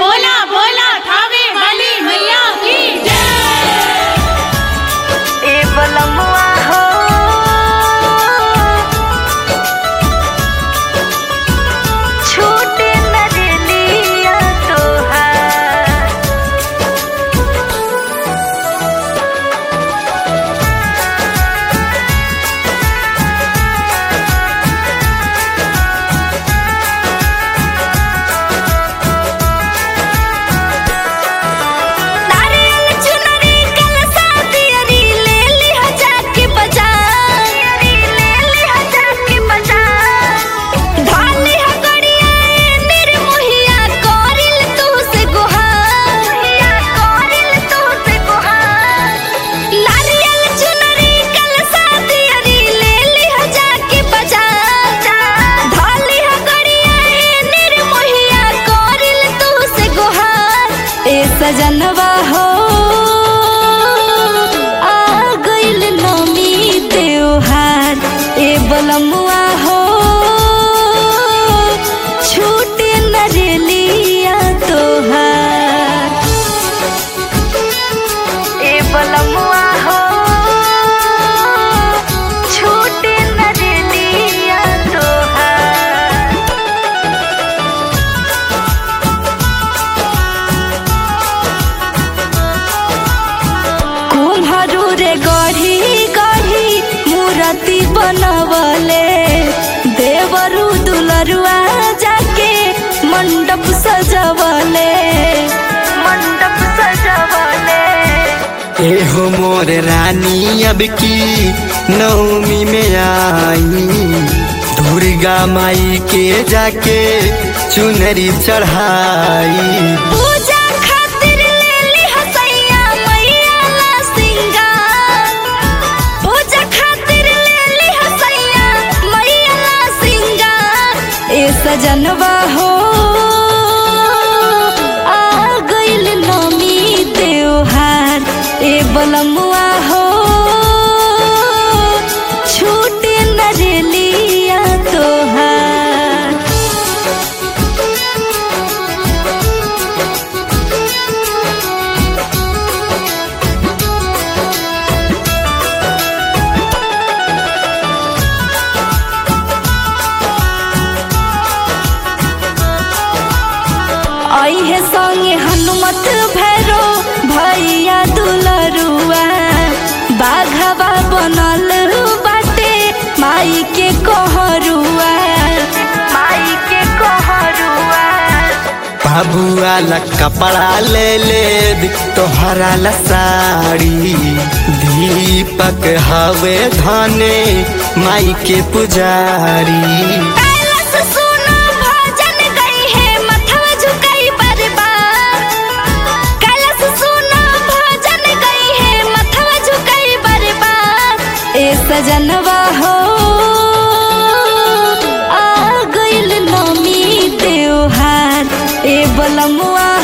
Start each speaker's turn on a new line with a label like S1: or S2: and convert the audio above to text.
S1: बोला बोला थावे वाली मैया की जय
S2: ए बलमुआ हो छूटे न दिलिया तोहार नारियल चुनरी कलसा दियरी ले लिह जाके बाजार ले लिह जाके बाजार ढाली ह गड़िया निर्मोहिया करिल तू से गुहार करिल तू से गुहार नारियल चुनरी कलसा दियरी ले लिह जाके बाजार ढाली ह गड़िया निर्मोहिया करिल तू से गुहार ए सजनवा हो आ गइल नमी त्योहार ए बलमुआ हो छूटे न रेलिया तोहार ए बलमुआ हो छूटे न रेलिया तोहार कुम्हरू रे गढ़ी गढ़ी मूर्ति बनवले देवरु दुलरुआ जाके मंडप सजवले मंडप सजवले
S3: एहो मोर रानी अब की नवमी में आई दुर्गा माई के जाके चुनरी चढ़ाई
S2: पूजा खातिर लेली हसैया मैया ला सिंगार पूजा खातिर लेली हसैया मैया ला सिंगार ए सजनवा हो आ गइल नमी त्योहार ए बलमुआ हो छूटे न रेलिया तोहार आई है संगे हनुमत भैरो भैया दुलरुआ बाघवा बनल बाटे माई के कहरुआ माई के कहरुआ
S3: बाबुआ ला कपड़ा ले ले दी, तोहरा ला साड़ी दीपक हवे धने माई के पुजारी
S2: कैलाश सुनो भजन गई है मथवा झुकाई बरबार कैलाश सुनो भजन गई है मथवा झुकाई बरबार ए सजनवा हो आ गइल नमी त्योहार ए बलमुआ